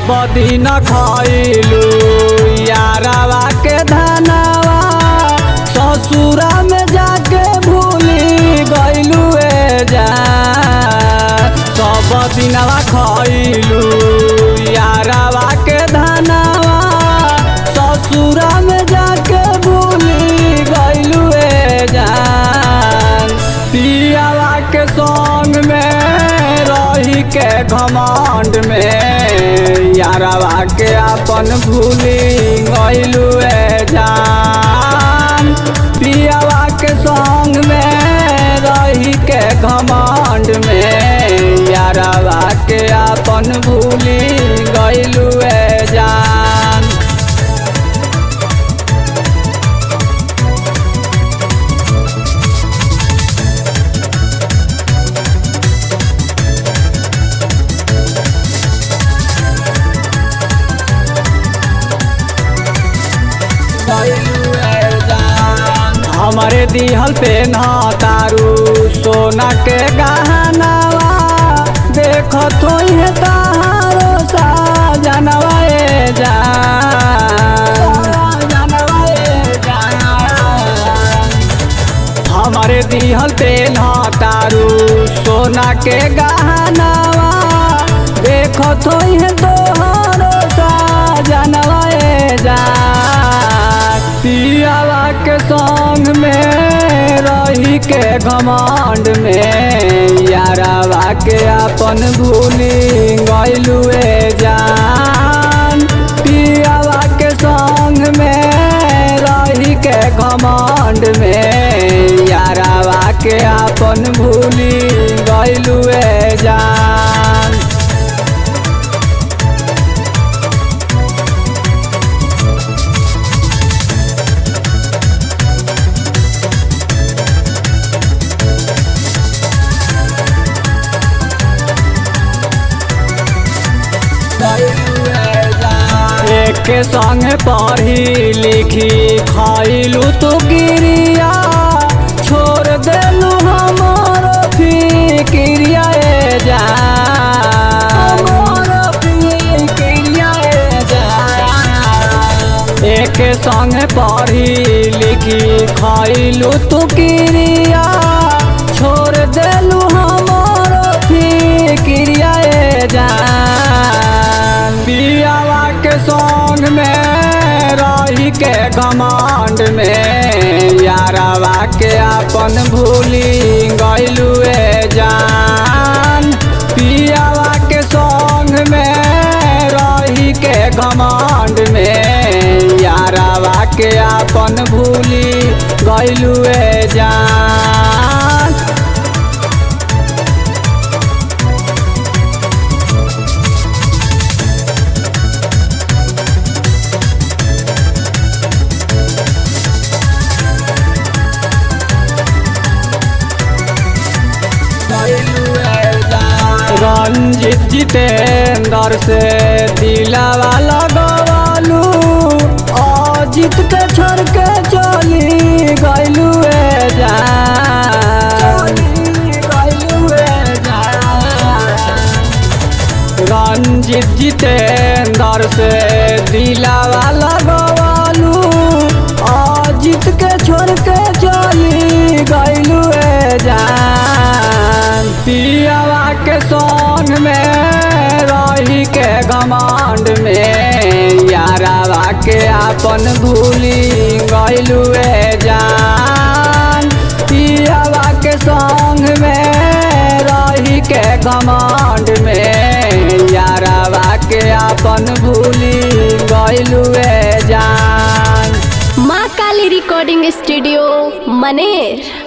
सब दिन खैलू यारावा के धनवा ससुरा में जाके भूली गैलू ए जा सब दिनवा खैलू यारावा के धनवा ससुरा में जाके भूली गैलू ए जान पियावा के संग में रही के घमंड में यारावा के अपन भूली गैलू ए जान पियावा के संग में रही के घमंड में यारावा के अपन भूली गैलू ए जान हमारे दिहल पे न तारू सोना के गहनावा देखत होइहे तारो सा जनवा ए जान हमारे दिहल पे न तारू सोना के गहनावा देखत होइहे तोहरो सा जनवा ए जान पियावा के संग में रही के घमंड में यारावा के अपन भूली गैलू ए जान पियावा के संग में रही के घमंड में यारावा के अपन भूली गैलू ए जान एक संग पढ़ी लिखी खैलू तू गिरिया छोड़ देलू हमर फिक्रिया ए जान एक संग पढ़ी लिखी खैलू तू गिरिया छोड़ देलू हमर फिक्रिया ए जान पियावा के संग में रही के घमंड में यारावा के अपन भूली गैलू ए जान पियावा के संग में रही के घमंड में यारावा के अपन भूली गैलू ए जान रंजित जितेंद्र से दिलावा लगवालू अजित के छोड़ के चली गैलू ए जान रंजित जितेंद्र से दिलावा लगवालू अजित के छोड़ के चली गैलू ए जान पियावा के संग में रही के घमंड में यारावा के अपन भूली गैलू ए जान पियावा के संग में रही के घमंड में यारावा के अपन भूली गैलू ए जान माँ काली रिकॉर्डिंग स्टूडियो मनेर